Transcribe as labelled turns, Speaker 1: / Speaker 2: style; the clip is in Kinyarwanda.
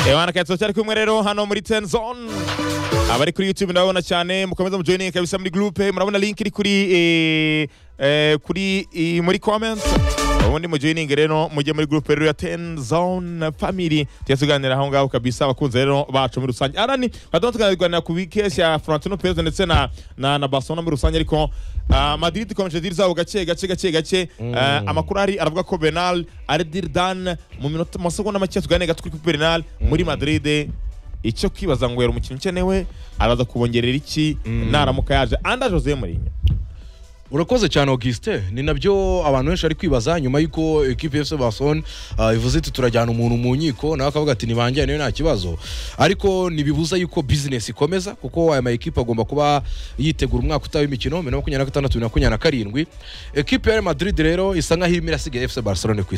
Speaker 1: Ewana Katso cyari kumwe rero hano muri 10 zone abari kuri YouTube ndabona cyane mukomeza mujoininge kabisa muri group murabona link iri kuri eh, eh, kuri eh, muri comments ubundi mujoininge rero mujye muri group rero ya 10 zone family tujya tuganira aho ngaho kabisa abakunzi rero bacu muri rusange arani badon tuganira ku weekend ya Florentino Perez ndetse na na, na Barcelona muri rusange ariko ah, Madrid ikomeje diri zabo gake gake gake gake Ah, amakuru ari aravuga ko Benal ari diri dan mu minota mu masegonda make tuganira gato kuri Benal muri Madrid icyo kwibaza ngo yari umukinnyi ukenewe araza kubongerera iki naramuka yaje anda Jose Mourinho
Speaker 2: urakoze cyane augustin ni nabyo abantu benshi bari kwibaza nyuma y'uko ekipi efuse basone ivuze iti turajyana umuntu mu nkiko nawe akavuga ati nibanjyane nta kibazo ariko ntibibuza yuko bizinesi ikomeza kuko aya ma ekipi agomba kuba yitegura umwaka utaha w'imikino bibiri na makumyabiri na gatandatu bibiri na makumyabiri na karindwi ekipi ya Real madrid rero isa nk'aho irimo irasigaye efuse barcelone ku